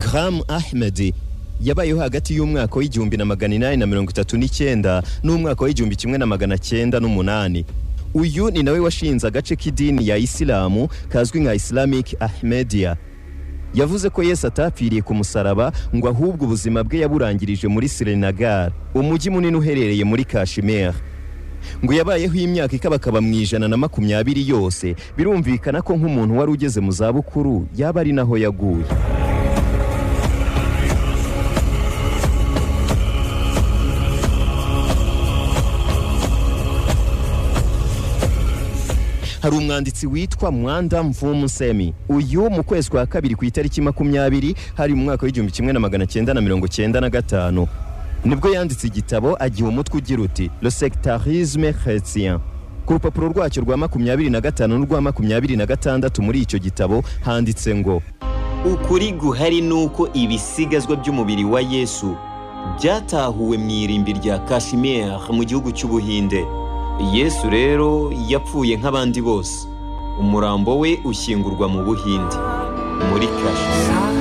Ikram Ahmed yabayeho hagati y'umwaka w'igihumbi na magana inani na mirongo itatu n'icyenda n'umwaka w'igihumbi kimwe na magana cyenda n'umunani uyu ni nawe washinze agace k'idini ya isilamu kazwi nka islamic ahmedia yavuze ko yesu atapfiriye ku musaraba ngo ahubwo ubuzima bwe yaburangirije muri sirenagar umujyi munini uherereye muri kashimere ngo yabayeho imyaka ikabakaba mu ijana na makumyabiri yose birumvikana ko nk'umuntu wari ugeze mu zabukuru yaba ari naho yaguye hari umwanditsi witwa mwanda mvumusemi uyu mu kwezi kwa kabiri ku itariki makumyabiri hari mu mwaka w'igihumbi kimwe na magana cyenda na mirongo cyenda na gatanu nibwo yanditse igitabo agiha umutwe ugira uti le sectarisme chrétien ku rupapuro rwacyo rwa makumyabiri na gatanu n'urwa makumyabiri na gatandatu muri icyo gitabo handitse ngo ukuri guhari ni uko ibisigazwa by'umubiri wa yesu byatahuwe mu irimbi rya kashimere mu gihugu cy'ubuhinde yesu rero yapfuye nk'abandi bose umurambo we ushyingurwa mu buhinde muri kashimere